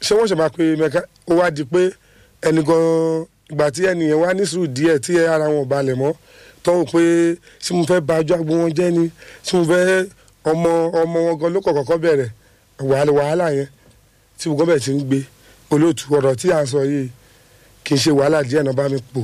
ṣé wọ́n ṣe máa pe mẹ́ka ó wá di pé ẹni gan-an ìgbà tí ẹnìyẹn wá ní sùúrù díẹ̀ tí ara wọn ò balẹ̀ mọ́ tó ń pé ṣé mo fẹ́ ba ọjọ́ àgbo wọn jẹ́ ni ṣé mo fẹ́ ọmọ ọmọ wọn gan ló kọ̀kọ́ bẹ̀rẹ̀ wàhálà wàhálà yẹn tí gbogbo bẹ̀ ti ń gbé olóòtú ọ̀rọ̀ tí à ń sọ yìí kì í ṣe wàhálà díẹ̀ náà bá mi pò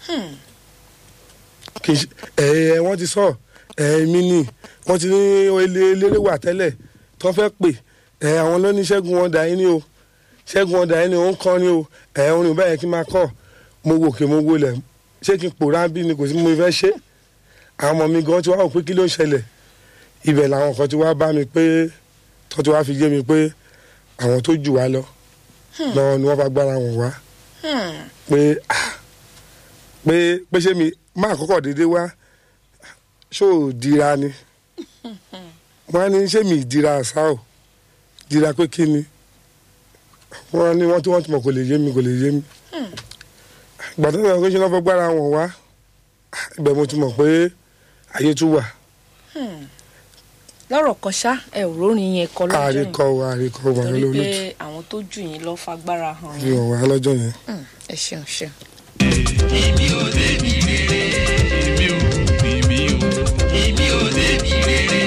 kì í ṣe ẹ̀ ẹ̀ wọ́n ti sọ ẹ̀ mi nì wọ́n ti ní eléré wà tẹ́lẹ̀ tó fẹ́ pè ẹ̀ àwọn ló ní ṣẹ́gun wọn dà yín ní o ṣẹ́gun wọn dà yín ní o ń kọ́ ní o ẹ̀ orin báyẹn kí n máa kọ́ mo wò kè mo wò lẹ̀ ṣé kí n pòórá bí ni kò sí mo fẹ́ ṣe àwọn ọmọ mi gan ti wá wò pé kí ló ń ṣẹlẹ̀ ibẹ̀ làwọn kan ti wá bá mi pé tó ti wá fi yé mi pé àwọn tó jù wá lọ lọ́wọ́ ni wọ́n bá gbára wọn wá pé ah, pé pé ṣé mi máa kọ́kọ́ dédé wá ṣó ò dira ni wọ́n á ní ṣé mi ìdira àṣà ò dira pé kí ni wọ́n á ní wọ́n tí wọ́n ti mọ̀ kò lè yé mi kò lè yé mi ìgbà tó ń sọ pé ṣé wọ́n fẹ́ gbára wọn wá ibẹ̀ mo ti mọ̀ pé ayé tún wà lọ́rọ̀ kan ṣá ẹ ò rórin yẹn kọ lọ́jọ́ yẹn àríkọ wa àríkọ wa torí lórí pé àwọn tó jù yín lọ fagbára hàn fi yín hàn wá lọ́jọ́ yẹn. Hmm, ẹ ṣeun ṣeun. èmi ò débi rere èmi ò èmi ò èmi ò débi rere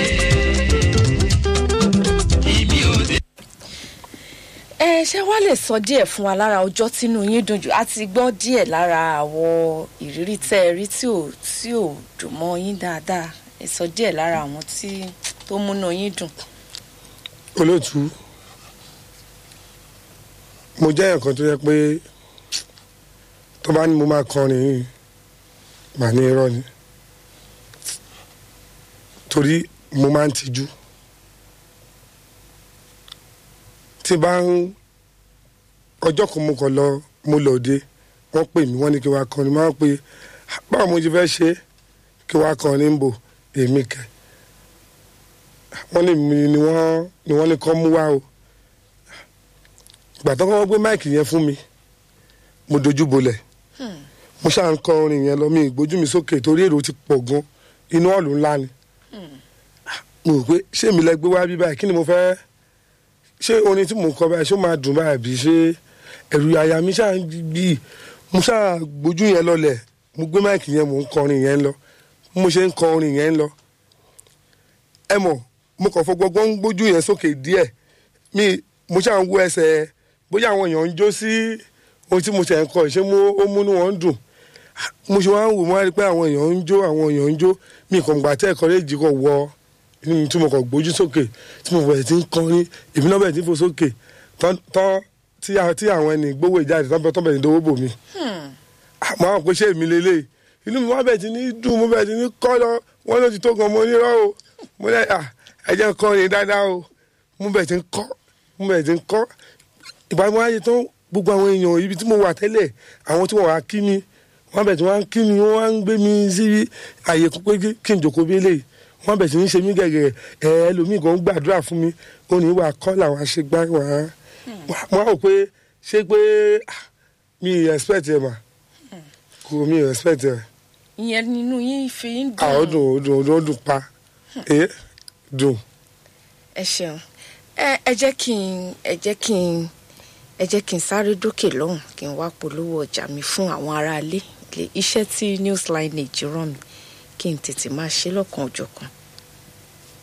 èmi ò débi. ẹ ṣé wàá lè sọ díẹ̀ fún wa lára ọjọ́ tínú yín dùn jù a ti gbọ́ díẹ̀ lára àwọn ìrírí tẹ́ ẹ rí tí ò tí ò dùn mọ́ yín dáadáa ẹ sọ díẹ̀ lára àwọn tí tó múnú yín dùn. olóòtú mo jẹ́ nǹkan tó yẹ pé tó bá ní mo máa kọrin yìí mà ní irọ́ ni torí mo máa ń tijú tí bá ń ọjọ́ kan mo kàn lọ mo lọ dé wọ́n pè mí wọ́n ní kí wàá kọrin máa ń pè báwo mo ti fẹ́ ṣe kí wàá kọrin ń bò èmi kẹ́ wọ́n ní mi ni wọ́n ni wọ́n ní kọ́ mú wá o ìgbà tó kọ́ gbé máìkì yẹn fún mi mo dojú bolẹ̀ mo ṣáà ń kọ orin yẹn lọ mi ìgbójú mi sókè torí èrò ti pọ̀ gan inú ọ̀lù ńlá ni mo rò pé ṣé mi lẹ gbé wá bí báyìí kí ni mo fẹ́ ṣé orin tí mo kọ báyìí ṣé ó máa dùn báyìí bí ṣé ẹ̀rù àyà mi ṣáà ń bí mo ṣáà gbójú yẹn lọlẹ̀ mo gbé máìkì yẹn mo ń kọ orin yẹn lọ mo ṣe ń kọ orin yẹn lọ ẹ mọ̀ mo kàn fọgbọ́gbọ́n ń gbójú yẹn sókè díẹ̀ mi mo ṣáà ń wo ẹsẹ̀ bóyá àwọn èèyàn ń jó sí ohun tí mo ṣe ń kọ ṣé mo ó múnú wọn dùn mo ṣe wá ń wò mo wá rí i pé àwọn èèyàn ń jó àwọn èèyàn ń jó mi kàn gbà tẹ́ ẹ̀kọ́ léjì kọ̀ wọ inú mi tí mo kàn gbójú sókè tí mo bẹ̀rẹ̀ tí ń kọrin èmi náà bẹ̀rẹ̀ tí ń fò sókè tán tán tí a- tí àwọn ẹni gbówó ìjáde tán bẹ- tán bẹ̀rẹ̀ ìdówó bò mí àmọ́ àwọn pé ṣé èmi lélẹ̀ inú mi wá bẹ̀rẹ̀ tí ní dùn mo bẹ̀rẹ̀ tí ní kọ́ lọ wọ́n ló ti tó gan mo nírọ́ o mo lẹ́ à ẹ jẹ́ kọrin dáadáa o mo bẹ̀rẹ̀ tí ń kọ́ mo bẹ̀rẹ̀ tí ń kọ́ ìgbà mo wáyé tán gbogbo àwọn èèyàn ibi tí mo wà tẹ́lẹ̀ àwọn tí wọ́n wá kí mi wọ́n bẹ̀ tí wọ́n á kí mi wọ́n á ń gbé mi sí àyè pé kí- kí n jòkó bí eléyìí wọ́n bẹ̀ tí ń ṣe mí gẹ̀gẹ̀ ẹ̀ ẹlòmíì kan ń gbàdúrà fún mi ó ní wà kọ́ làwọn aṣègbà wà á mo á rò pé ṣé pé ah, mi ì expect ẹ̀ mà kò mi ì expect ẹ̀ ìyẹn nínú yín fi ń dùn. àwọn dùn ó dùn ó dùn ó dùn pa ẹ̀ dùn ẹ ṣeun ẹ ẹ jẹ́ kí n ẹ jẹ́ kí n ẹ jẹ́ kí n sáré dókè lọ́hùn kí n wá polówó ọjà mi fún àwọn aráalé ilé iṣẹ́ tí news lineage rán mi kí n tètè máa ṣe lọ́kan òjọ̀kan